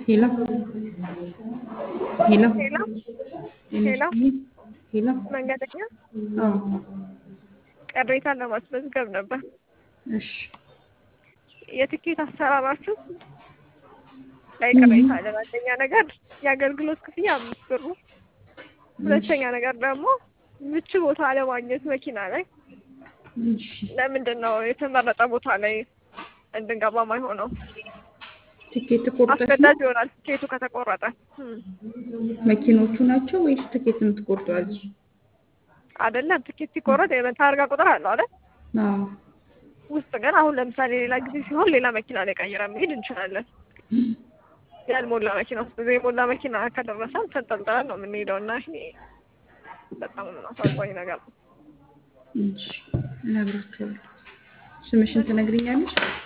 ሄሎ ሄሎ ሄሎ ሄሎ ሄሎ መንገደኛ አዎ ቅሬታ ለማስመዝገብ ነበር። እሺ የትኬት አሰራራችሁ ላይ ቅሬታ አለን። አንደኛ ነገር የአገልግሎት ክፍያ አምስት ብር ነው። ሁለተኛ ነገር ደግሞ ምቹ ቦታ ለማግኘት መኪና ላይ እሺ ለምንድን ነው የተመረጠ ቦታ ላይ እንድንገባ ማይሆነው? ትኬት ቆርጠሽ ነው አስገዳጅ ይሆናል ትኬቱ ከተቆረጠ። እም። መኪኖቹ ናቸው ወይስ ትኬት የምትቆርጠው እዚህ? አይደለም ትኬት ሲቆረጥ የታርጋ ቁጥር አለው አይደል? አዎ ውስጥ ግን አሁን ለምሳሌ ሌላ ጊዜ ሲሆን ሌላ መኪና ላይ ቀይረን መሄድ እንችላለን። ያልሞላ መኪና ውስጥ ብዙ የሞላ መኪና ከደረሰን ተንጠልጥለን ነው የምንሄደው እና ይሄ በጣም አሳዛኝ ነገር ነው። እሺ እነግራቸዋለሁ። ስምሽን ትነግሪኛለሽ?